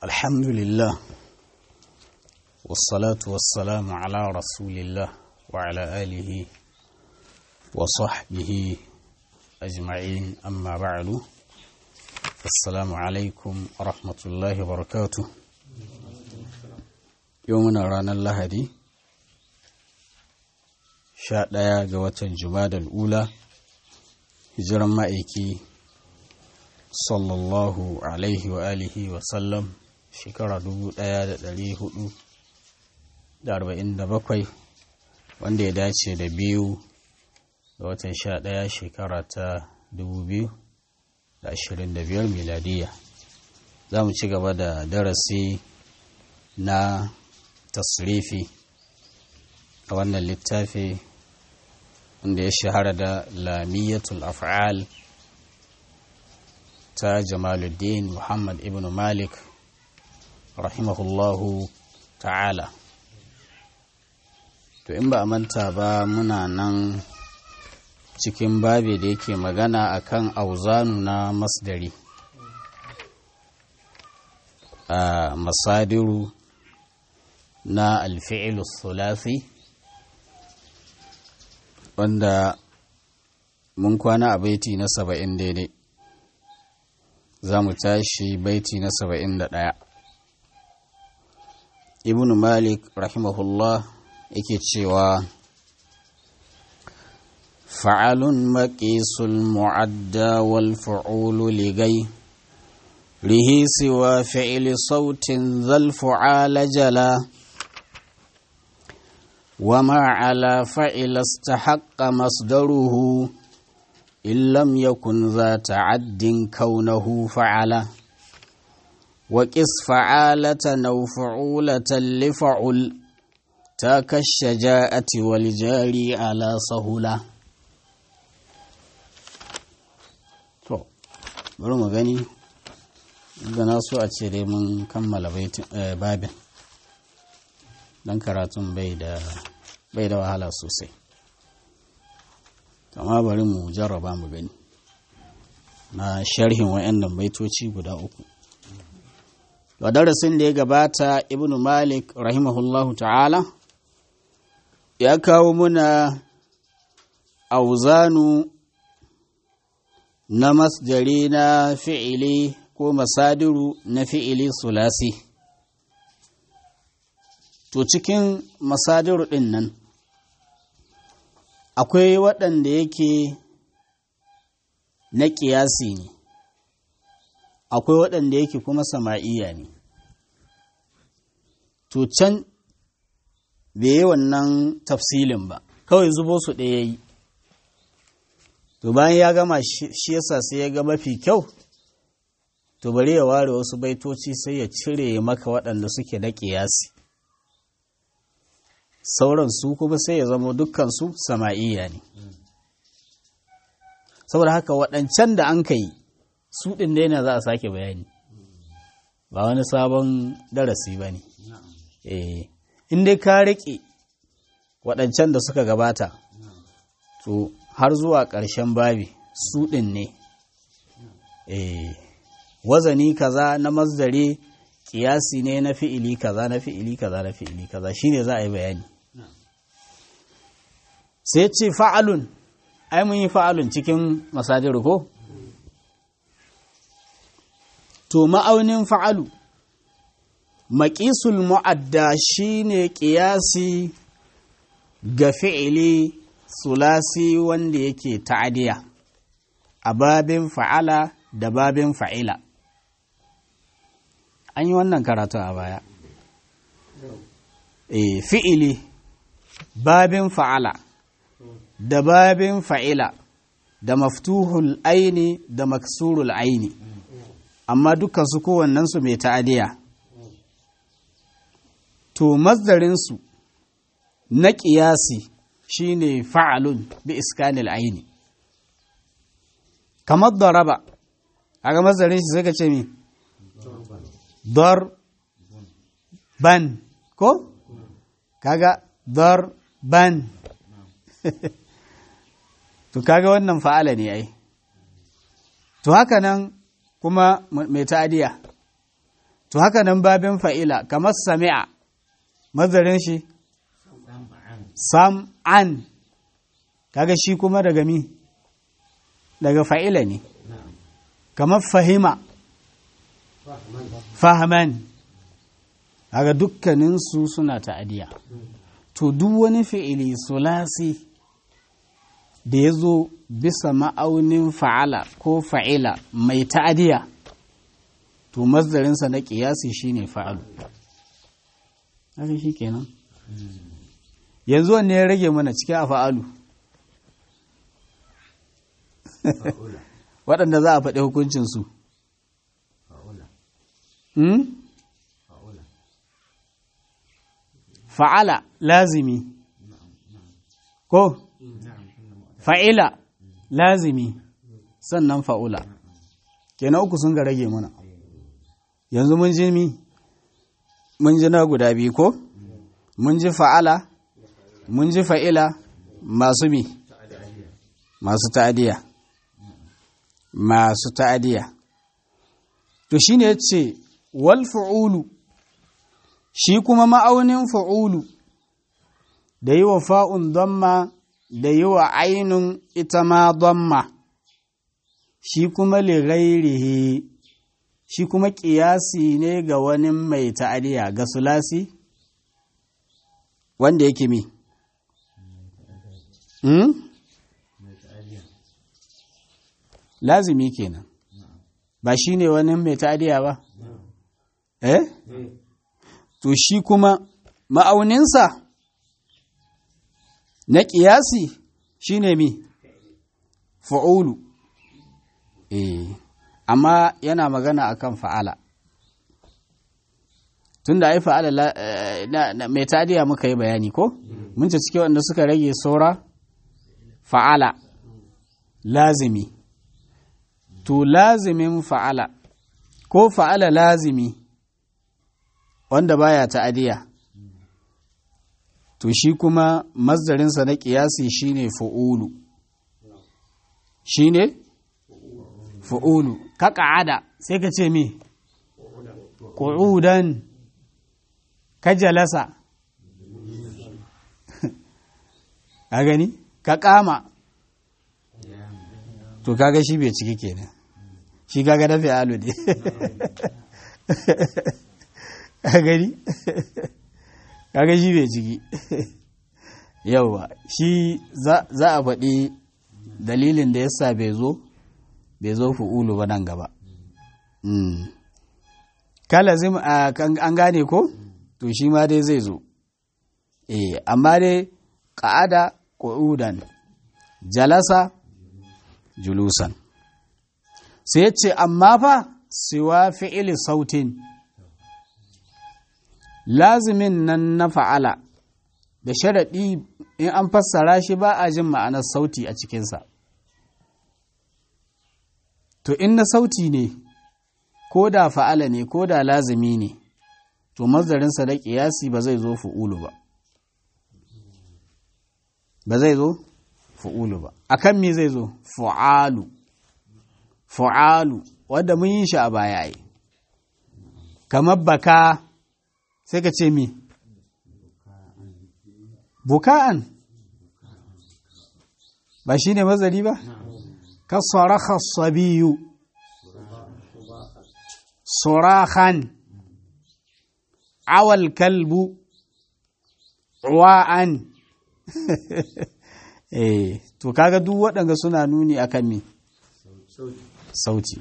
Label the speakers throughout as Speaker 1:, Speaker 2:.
Speaker 1: الحمد لله والصلاة والسلام على رسول الله وعلى آله وصحبه أجمعين أما بعد السلام عليكم ورحمة الله وبركاته يومنا رانا اللهدي sha ɗaya ga watan jumadal ula hijiran ma'aiki sallallahu alaihi wa alihi wa sallam shekara dubu ɗaya da ɗari hudu da arba'in da bakwai wanda ya dace da biyu ga watan sha ɗaya shekara ta dubu biyu da ashirin da biyar miladiya za mu ci gaba da darasi na tasrifi a wannan littafi wanda ya shahara da lamiyatul af'al ta jamaluddin muhammad ibn malik rahimahullahu ta'ala to in ba a manta ba muna nan cikin babi da yake magana akan auzanu na masdari a masadiru na alfi'ilus sulasi wanda mun kwana a baiti na saba'in daidai za mu tashi baiti na saba'in da ɗaya ibn malik rahimahullah yake cewa fa'alun maƙisul mu'adda wal fa'ulu ligai rihi siwa fi'ili sautin zal fu'ala jala وما على فعل استحق مصدره إن لم يكن ذا تعد كونه فعل وقس فعالة أو فعولة لفعل تاك الشجاعة والجاري على سهولة bari mu gani gana so a ce dai mun kammala babin don karatun bai da bai da wahala sosai amma bari mu jarraba mu gani na sharhin wayannan baitoci guda uku a darasin da ya gabata ibnu malik rahimahullahu ta'ala ya kawo muna auzanu na masjari na fi'ili ko masadiru na fi'ili sulasi to cikin masadiru ɗin nan akwai waɗanda yake na ƙiyasi ne akwai waɗanda yake kuma sama'iya ne to can bai yi wannan tafsilin ba kawai zubo su ɗaya yi to bayan ya gama shi yasa sai ya ga mafi kyau to bari ya ware wasu baitoci sai ya cire maka waɗanda suke na ƙiyasi sauran su kuma sai ya zama dukkansu sama'iya ne saboda haka waɗancan da an ka yi su ɗin da yana za a sake bayani ba wani sabon darasi ba ne in dai ka riƙe waɗancan da suka gabata to har zuwa ƙarshen babi su ɗin ne wazani kaza na mazdare kiyasi ne na fi'ili kaza na fi'ili kaza na fi'ili kaza shine za a yi bayani sai ce fa'alun ai mun yi fa'alun cikin masadir ko to ma'aunin fa'alu maƙisul mu'adda shine ƙiyasi ga fi'ili sulasi wanda yake ta'adiya a babin fa'ala da babin fa'ila an yi wannan karatu a baya e, fi'ili babin fa'ala da babin fa'ila da maftuhul aini da maksurul aini amma dukkan su kowannensu mai ta'adiya to mazdarinsu na ƙiyasi shine fa'alun bi iskanil aini kamar daraba a ga mazdarin shi sai ka ce mi dar ban ko kaga dar ban to kaga wannan fa'ala ne ai to haka nan kuma mai ta'adiya to haka nan babin fa'ila kamar sami'a mazarin shi sam'an kaga shi kuma daga mi daga fa'ila ne kamar fahima fahaman kaga dukkaninsu suna ta'adiya to duk wani fi'ili sulasi da ya zo bisa ma'aunin fa'ala ko fa'ila mai ta'adiya to mazdarinsa na ƙiyasi shine fa'alu haka shi kenan yanzu wanne ya rage mana cikin a fa'alu waɗanda za a faɗi hukuncinsu fa'ala lazimi ko fa'ila lazimi sannan fa'ula kenan uku sun ga rage mana yanzu mun ji mi mun ji na guda biyu ko mun ji fa'ala mun ji fa'ila masu mi masu ta'adiya masu ta'adiya to shine yace wal fu'ulu shi kuma ma'aunin fu'ulu da yi wa fa'un damma da yi wa ainun ita ma damma shi kuma lighairihi shi kuma ƙiyasi ne ga wani mai ta'adiya ga sulasi wanda yake mi hmm? lazimi kenan ba shi ne wani mai ta'adiya ba eh to shi kuma ma'auninsa na ƙiyasi shi ne mi fa'ulu eh amma yana magana akan fa'ala tunda ai fa'ala mai tadiya muka yi bayani ko mun ce cike wanda suka rage saura fa'ala lazimi to lazimin fa'ala ko fa'ala lazimi wanda baya ta'adiya to shi kuma mazdarinsa na ƙiyasi shine fa'ulu shine fa'ulu ka ƙa'ada sai ka ce mi ƙu'udan ka jalasa ka gani ka ƙama to kaga shi bai ciki kenan shi kaga dafi alu ne ka gani kaga shi bai ciki yauwa shi za a faɗi dalilin da yasa bai zo bai zo fu'ulu ba nan gaba kalazim an gane ko to shi ma dai zai zo eh amma dai ƙa'ada ƙu'udan jalasa julusan sai ce amma fa siwa fi'ili sautin lazimin nan na fa'ala da sharaɗi in an fassara shi ba a jin ma'anar sauti a cikinsa to in na sauti ne ko da fa'ala ne ko da lazimi ne to mazdarinsa da ƙiyasi ba zai zo fu'ulu ba ba zai zo fu'ulu ba akan me zai zo fu'alu fu'alu wadda mun yi shi a baya yi kamar baka sai ka ce mi buka'an ba shi ne mazari ba ka saraka sabiyu surahan awal kalbu wa'an eh to kaga duk waɗanda suna nuni akan me sauti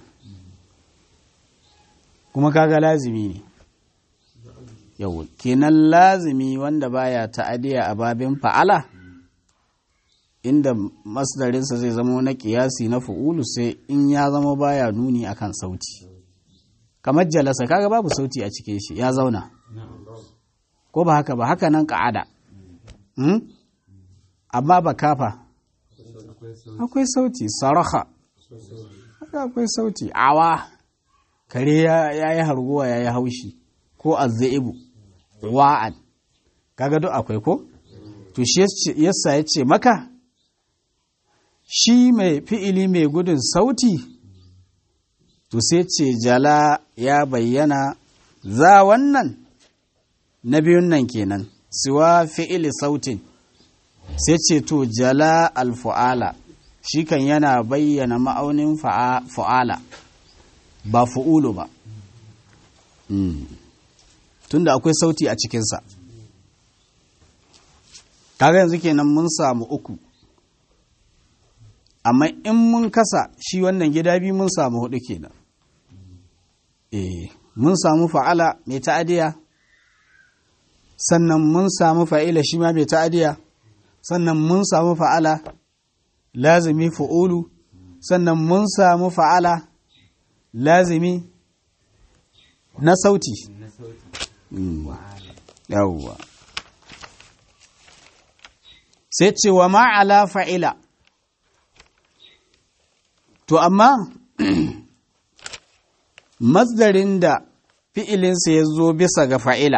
Speaker 1: kuma kaga lazimi ne yau kenan lazimi wanda baya ta'adiya a babin fa'ala inda masdarinsa zai zama na kiyasi na fu'ulu sai in ya zama baya nuni akan sauti kamar jalasa kaga babu sauti a cikin shi ya zauna ko ba haka ba haka nan ka'ada amma ba kafa akwai sauti saraha akwai sauti awa kare ya yi harguwa ya yi haushi ko azzaibu wa'an kaga duk akwai ko to shi yasa ya ce maka shi mai fi'ili mai gudun sauti to sai ce jala ya bayyana za wannan na biyun nan kenan siwa fi'ili sautin sai ce to jala alfu'ala shi kan yana bayyana ma'aunin fa'ala ba fu'ulu ba tunda akwai sauti a cikinsa kaga yanzu kenan mun samu uku amma in mun kasa shi wannan gida biyu mun samu hudu kenan eh mun samu fa'ala mai ta'adiya sannan mun samu fa'ila shi ma mai ta'adiya sannan mun samu fa'ala lazimi fa'ulu sannan mun samu fa'ala lazimi na sauti yawwa sai ce wa ma'ala fa'ila to amma masdarin da fi'ilinsa ya zo bisa ga fa'ila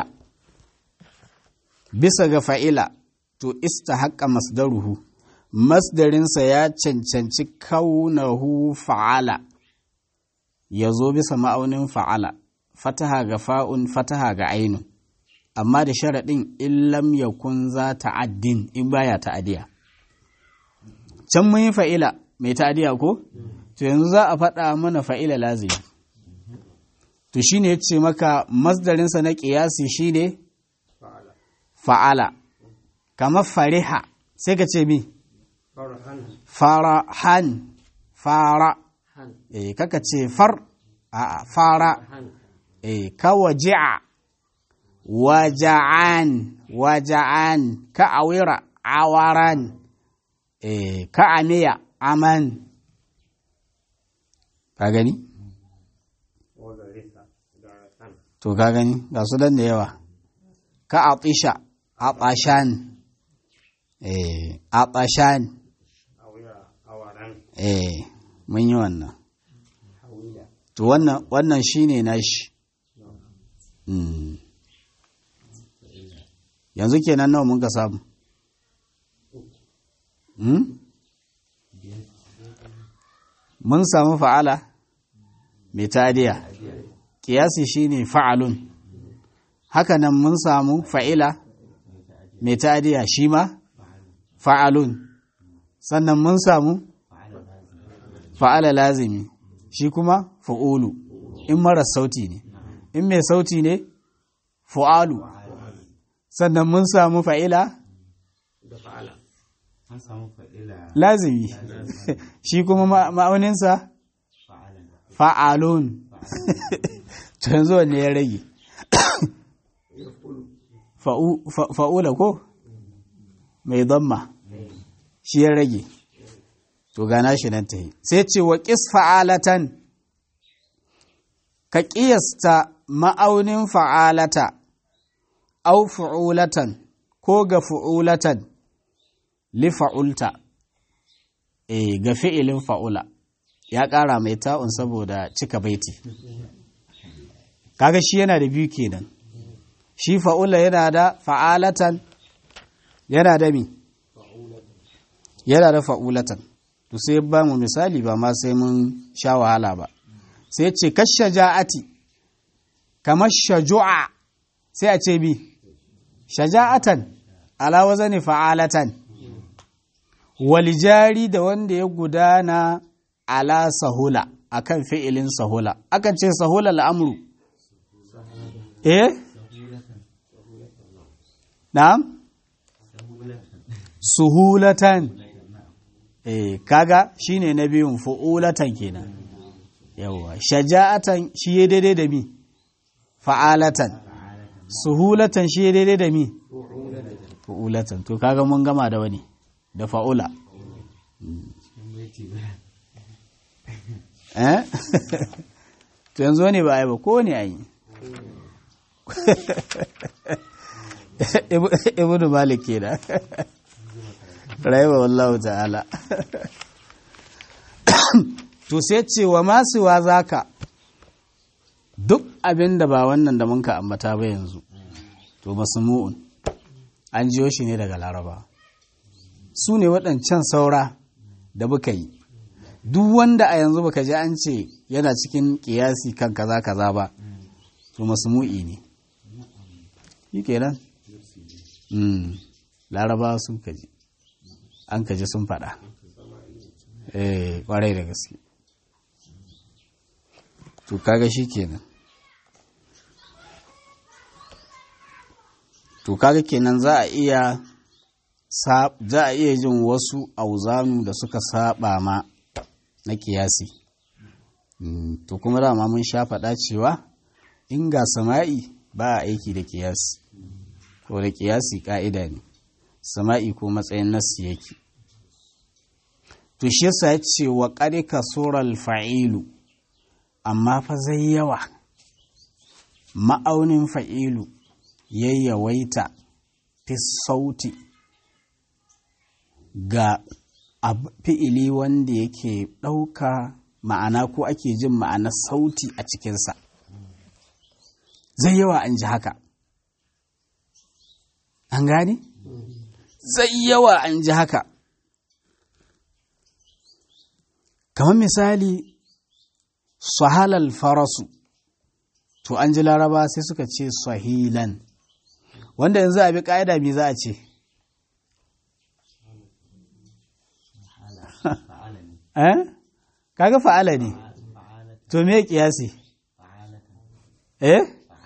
Speaker 1: bisa ga fa'ila to ista haƙa masdaruhu masdarinsa ya cancanci kaunahu fa'ala ya zo bisa ma'aunin fa'ala fataha ga fa'un fataha ga ainun amma da sharaɗin illam ya kun za ta'addin in baya ta'adiya can mun yi fa'ila mai ta'adiya ko to yanzu za a faɗa mana fa'ila lazimi to shine ya ce maka masdarinsa na ƙiyasi shine fa'ala kamar fariha sai ka ce mi farahan fara eh kaka ce far a fara eh ka waji'a waja'an waja'an ka awira awaran eh ka amiya aman ka gani to ka gani ga su dan da yawa ka atisha atashan eh atashan eh mun yi wannan to wannan wannan shine nashi mm. yanzu kenan nawa mun ka samu mm? mun samu fa'ala mai tadiya kiyasi shine fa'alun haka nan mun samu fa'ila mai tadiya shi ma fa'alun sannan mun samu fa'ala lazimi shi kuma fa'ulu in marar sauti ne in mai sauti ne fa'alu sannan mun samu fa'ila lazimi shi kuma ma'auninsa fa'alun yanzu wanne ya rage fa'ula ko mai zamma shi ya rage to gana shi nan ta yi sai ce wa ƙis fa'alatan ka ƙiyasta ma'aunin fa'alata au fa'ulatan ko ga fa'ulatan li fa'ulta e ga fi'ilin fa'ula ya ƙara mai ta'un saboda cika baiti kaga shi yana da biyu kenan shi fa'ula yana da fa'alatan yana da mi yana da fa'ulatan to sai ba mu misali ba ma sai mun sha wahala ba sai ce kashe ja'ati kamar shaju'a sai a ce bi shaja'atan ala wazani fa'alatan walijari da wanda ya gudana ala sahula akan fi'ilin sahula akan ce sahula al'amru eh na'am suhulatan eh kaga shine na biyun fu'ulatan kenan yawa shaja'atan shi ya daidai da mi fa'alatan suhulatan shi ya daidai da mi fu'ulatan to kaga mun gama da wani da fa'ula eh to yanzu ne ba ai ba ko ne ai ibnu malik kenan rayuwa wallahu ta'ala to sai ce wa masu wa zaka duk abin da ba wannan da munka ambata ba yanzu to masmu'un an jiyo shi ne daga laraba su ne waɗancan saura da muka yi duk wanda a yanzu baka ji an ce yana cikin kiyasi kan kaza kaza ba to masmu'i ne shi kenan larabawa sun kaji an kaji sun faɗa eh kwarai da gaske to kaga shi kenan to kaga kenan za a iya za a iya jin wasu auzanu da suka saba ma na kiyasi to kuma dama mun sha faɗa cewa in ga sama'i ba a aiki da kiyasi ko da kiyasi ka'ida ne sama'i ko matsayin nassi yake to shi yasa ya ce wa ƙarƙa sural fa'ilu amma fa zai yawa ma'aunin fa'ilu yayyawaita fi sauti ga fi'ili wanda yake ɗauka ma'ana ko ake jin ma'ana sauti a cikinsa zai yawa an ji haka an gane? zai yawa an ji haka kamar misali sahalal farasu to an ji laraba sai suka ce sahilan wanda yanzu a bi ƙa'ida me za a ce eh kaga fa'ala ne to me kiyasi eh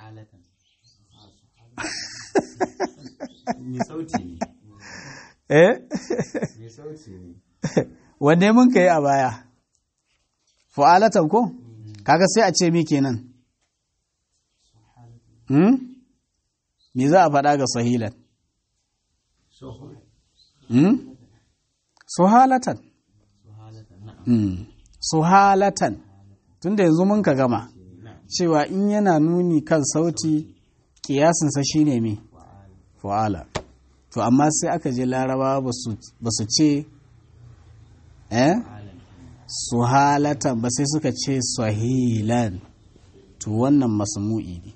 Speaker 1: eh wanne mun kai a baya fa'alatan ko kaga sai a ce mi kenan hmm me za a faɗa ga sahilan hmm suhalatan suhalatan tunda yanzu mun ka gama cewa in yana nuni kan sauti kiyasinsa shine me fa'ala to amma sai aka je laraba ba su ce eh suhalatan ba sai suka ce sahilan to wannan masmu'i ne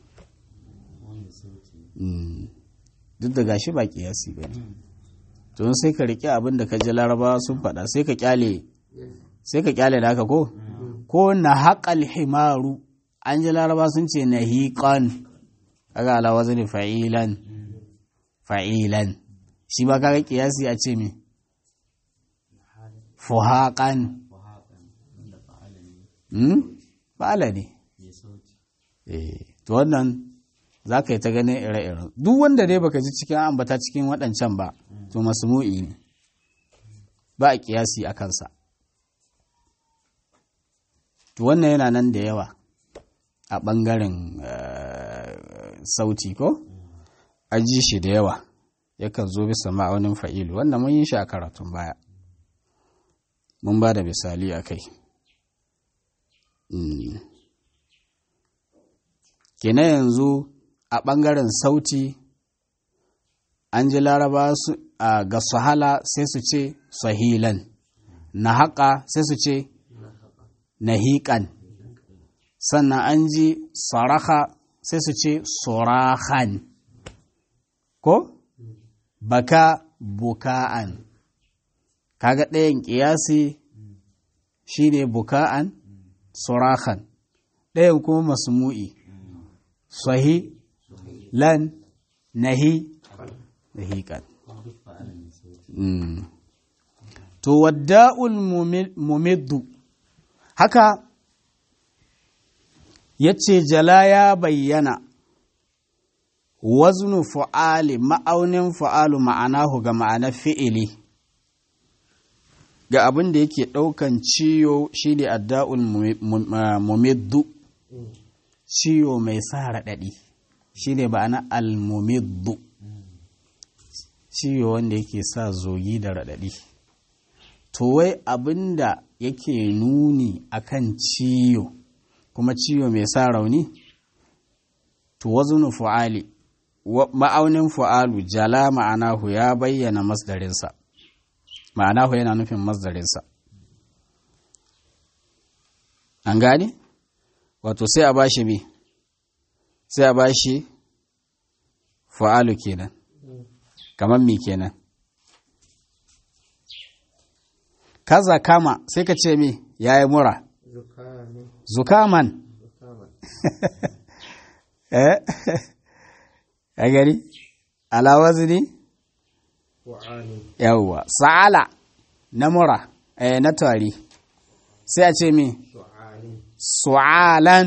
Speaker 1: duk da gashi ba kiyasi ba ne to sai ka riƙe abin da ka ji larabawa sun faɗa sai ka kyale sai ka kyale da haka ko ko na haƙal himaru an ji laraba sun ce na hiƙon kaga ala wazani fa'ilan fa'ilan shi ba kaga kiyasi a ce me fuhaƙan fa'ala ne to wannan za ka yi ta ganin ire-iren duk wanda dai baka ji cikin ambata cikin waɗancan ba to masmu'i ne ba a kiyasi a kansa to wannan yana nan da yawa a ɓangaren sauti ko aji shi da yawa yakan zo bisa ma'aunin fa'ilu wannan mun yi shi a karatun baya mun ba da misali a kai kenan yanzu a ɓangaren sauti an ji laraba ga sahala sai su ce sahilan na haƙa sai su ce na hiƙan sannan an ji saraka sai su ce sorahan ko baka buka'an kaga ɗayan ƙiyasi shine buka'an sorahan ɗayan kuma masmu'i sahi lan nahi nahiƙan to wadda'ul mumiddu haka yace jala ya bayyana waznu fu'ali ma'aunin fu'alu ma'anahu ga ma'anar fi'ili ga abin da yake ɗaukan ciyo shi ne adda'ul mumiddu ciyo mai sa raɗaɗi shi ne ba'ana al-mumiddu ciyo wanda yake sa zogi da raɗaɗi to wai abin da yake nuni akan ciyo kuma ciyo mai sa rauni to wazunu fu'ali ma'aunin fu'alu jala ma'anahu ya bayyana masdarinsa ma'anahu yana nufin masdarinsa an gane wato sai a bashi me sai a bashi fu'alu kenan kamar me kenan kaza kama sai ka ce me yayi mura zukaman eh a gari alawazi ne yawwa sa'ala na mura eh na tari sai a ce mi su'alan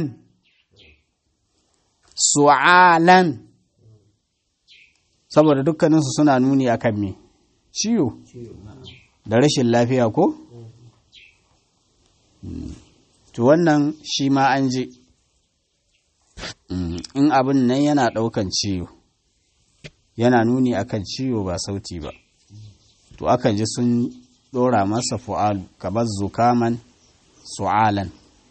Speaker 1: su'alan saboda dukkaninsu suna nuni akan me ciwo da rashin lafiya ko to wannan shi ma an ji in abin nan yana ɗaukan ciwo yana nuni akan ciwo ba sauti ba to akan ji sun ɗora masa fu'alu kamar zukaman su'alan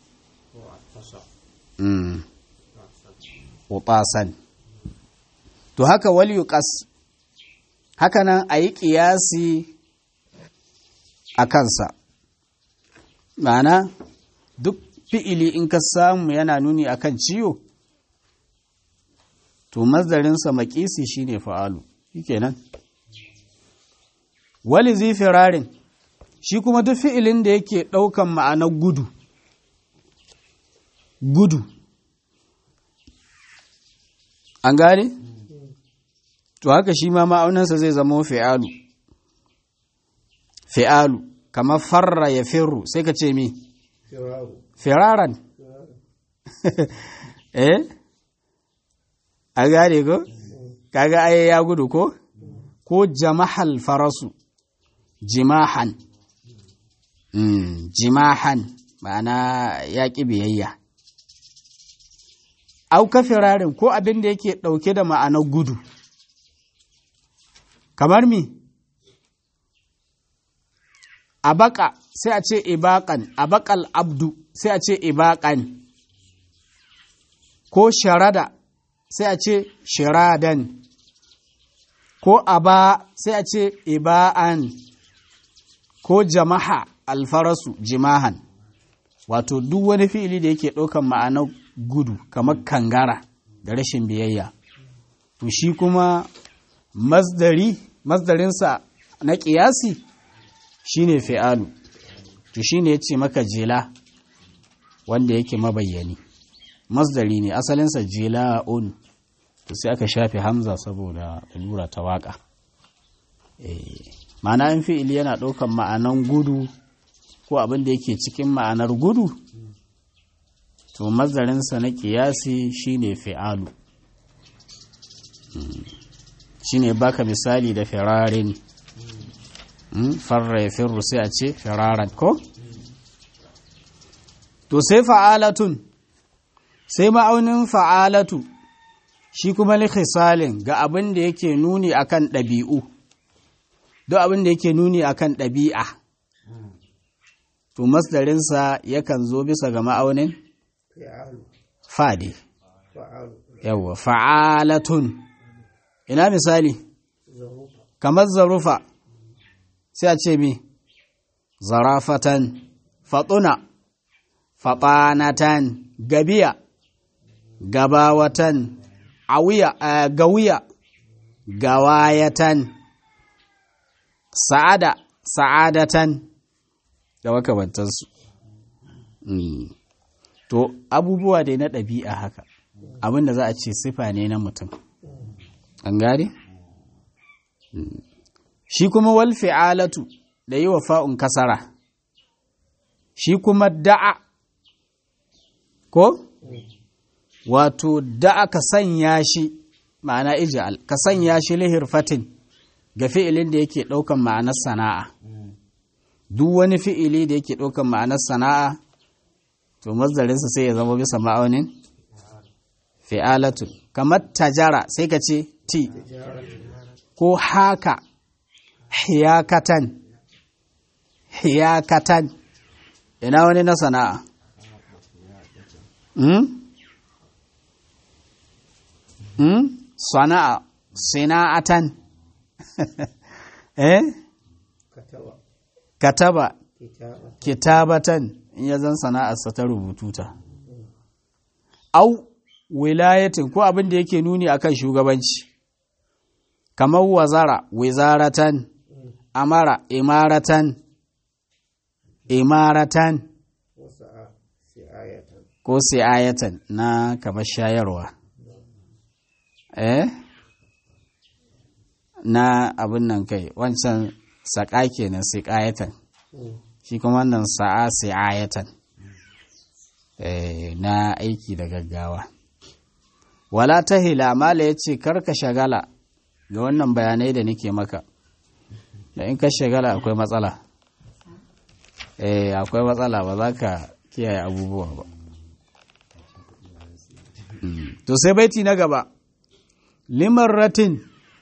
Speaker 1: utasan to haka wal yuqas haka nan a yi ƙiyasi a kansa ma'ana duk fi'ili in ka samu yana nuni akan ciwo to mazdarinsa maƙisi shine fa'alu shikenan wali zai firarin shi kuma duk fi'ilin da yake ɗaukan ma'anar gudu gudu an gane? to haka shi ma ma'aunansa zai zama fi'alu fi'alu kamar farra ya firru sai ka ce mi firaran eh a gane ko kaga aye ya gudu ko ko jamahal farasu jimahan mm, jimahan ma'ana ya ƙi biyayya auka firarin ko abin da yake ɗauke da ma'anar gudu kamar mi abaka sai a ce ibaƙan abakal abdu sai a ce ibaƙan ko sharada sai a ce shiradan ko aba sai a ce iba'an ko jama'a alfarasu jimahan wato duk wani fi'ili da yake ɗaukan ma'anar gudu kamar kangara da rashin biyayya to shi kuma masdari masdarinsa na ƙiyasi shine fi'alu to shine ya ce maka jela wanda yake mabayyani masdari ne asalinsa jela'un to sai aka shafe hamza saboda lura ta waka ma'ana in fi'ili yana ɗaukan ma'anan gudu ko abin da yake cikin ma'anar gudu to mazarinsa na ƙiyasi shine fi'alu shine baka misali da firarin farra ya firru sai a ce firaran ko to sai fa'alatun sai ma'aunin fa'alatu shi kuma likhisalin ga abin da yake nuni akan ɗabi'u duk abin da yake nuni akan ɗabi'a to masdarinsa yakan zo bisa ga ma'aunin fadi yawwa fa'alatun ina misali kamar zarufa sai a ce mi zarafatan faɗuna faɓanatan gabiya gabawatan awiya gawiya gawayatan sa'ada sa'adatan da makamantansu to abubuwa dai na ɗabi'a haka abinda za a ce sifa ne na mutum an gane shi kuma wal fi'alatu da yi wa fa'un kasara shi kuma da'a ko wato da'a ka sanya shi ma'ana ija'al ka sanya shi lihirfatin ga fi'ilin da yake ɗaukan ma'anar sana'a duk wani fi'ili da yake ɗaukan ma'anar sana'a to mazdarinsa sai ya zama bisa ma'aunin fi'alatu kamar tajara sai ka ce ti ko haka hiyakatan hiyakatan ina wani na sana'a hmm? hmm? sana'a sina'atan eh kataba kitabatan in ya zan sana'arsa ta rubutu ta au wilayatin ko abin da yake nuni akan shugabanci kamar wazara wizaratan amara imaratan imaratan ko si'ayatan na kamar shayarwa eh na abin nan kai wancan saƙa kenan sai ƙayatan shi kuma wannan sa'a sai ayatan na aiki da gaggawa wala ta hila mala ya ce karka shagala ga wannan bayanai da nake maka da in ka shagala akwai matsala eh akwai matsala ba za ka kiyaye abubuwa ba to sai baiti na gaba liman ratin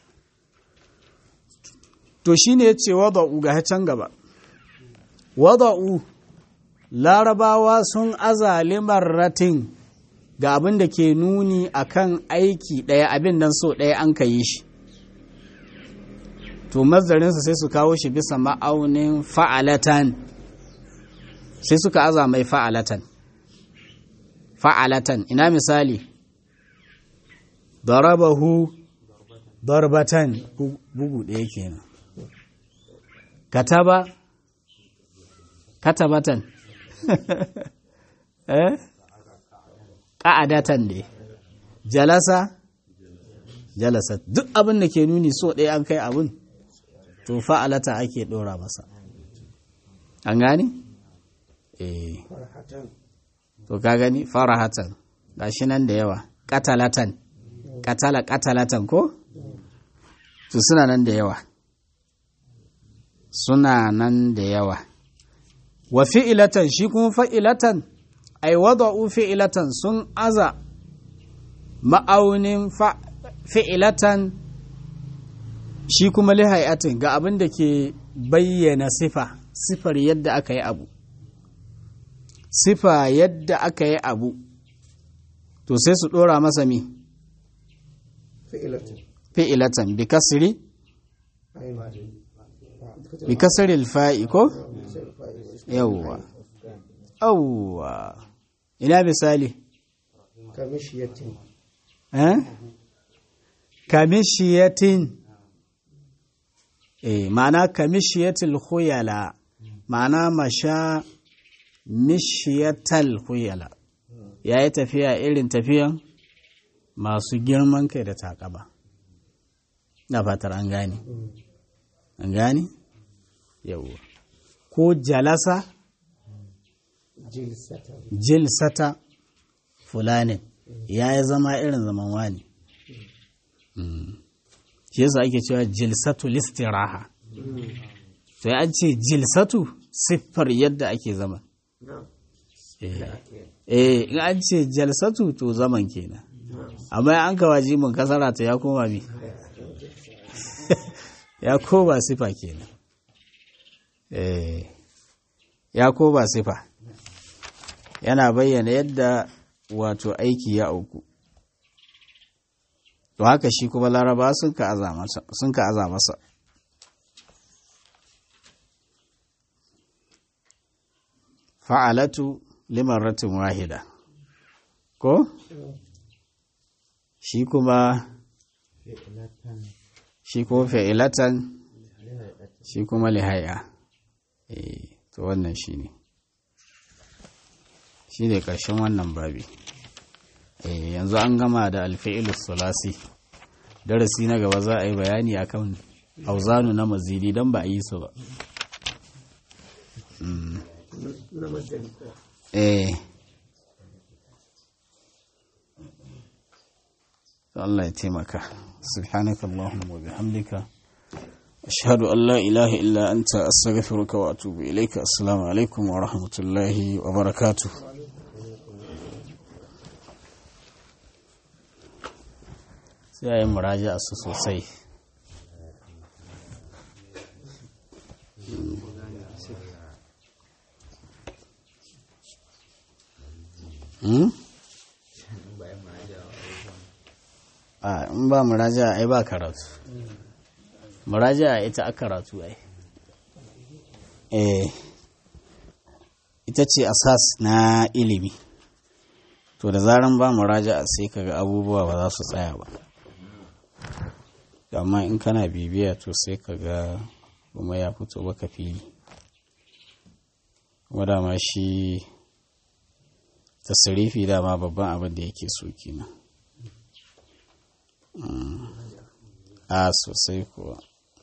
Speaker 1: to shine ya ce wada'u ga can gaba wada'u larabawa sun aza liman ratin ga abin da ke nuni akan aiki ɗaya abin nan so ɗaya an ka yi shi to mazdarinsa sai su kawo shi bisa ma'aunin fa'alatan sai suka aza mai fa'alatan fa'alatan ina misali darabahu darbatan bugu ɗaya kenan kataba katabatan eh ƙa'adatan ne jalasa jalasa duk abin da ke nuni so ɗaya an kai abin to fa'alata ake ɗora masa an gani? eh to ka gani farahatan gashi nan da yawa katalatan katala katalatan ko? to suna nan da yawa suna nan da yawa wa fi'ilatan shi kuma fa'ilatan ai wada'u fi'ilatan sun aza ma'aunin fi'ilatan shi kuma lihayatin ga abin da ke bayyana sifa sifar yadda aka yi abu sifa yadda aka yi abu to sai su ɗora masa mi fi'ilatan bi kasri bi kasri alfa'i ko yawwa yawwa ina misali
Speaker 2: kamishiyatin
Speaker 1: eh kamishiyatin eh ma'ana kamishiyatil khuyala ma'ana masha mishiyatal khuyala yayi tafiya irin tafiyan masu girman kai da takaba na fatar an gane an gane yawwa ko jalasa
Speaker 2: jilsatan
Speaker 1: jilsata fulanin ya yi zama irin zaman wani shi yasa ake cewa jilsatu listiraha to ya ce jilsatu siffar yadda ake zama eh in an ce jalsatu to zaman kenan amma an kawaji mun kasara ta ya koma mi ya koma sifa kenan eh ya koma sifa yana bayyana yadda wato aiki ya auku to haka shi kuma laraba sun ka aza masa fa'alatu limarratin wahida ko shi kuma shi kuma fa'ilatan shi kuma lihaya eh to wannan shi ne shi ne ƙarshen wannan babi yanzu an gama da alfi'ilus sulasi darasi na gaba za a yi bayani akan auzanu na mazidi don ba a yi su ba
Speaker 2: na madari
Speaker 1: eh Allah ya taimaka subhanaka Allahumma wa bihamdika ashhadu an la ilaha illa anta astaghfiruka wa atubu ilayka assalamu alaikum wa rahmatullahi wa barakatuh sai a yi muraja su sosai Hmm? a in ba muraja ai ba karatu muraja ita a karatu ai eh ita ce asas na ilimi to da zaran ba muraja sai kaga abubuwa ba za su tsaya ba amma in kana bibiya to sai kaga kuma ya fito baka fili kuma dama shi tasirifi dama babban abin da yake so kenan a sosai kuwa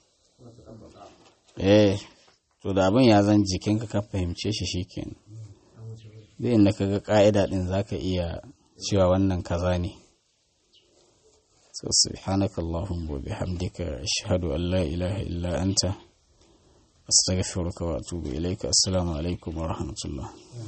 Speaker 1: eh to da abin ya zan jikinka ka fahimce shi shikenan zai inda ka ga ka'ida din zaka iya cewa wannan kaza ne so subhanaka allahumma wa bihamdika ashhadu an la ilaha illa anta astaghfiruka wa atubu ilaika assalamu alaikum wa rahmatullah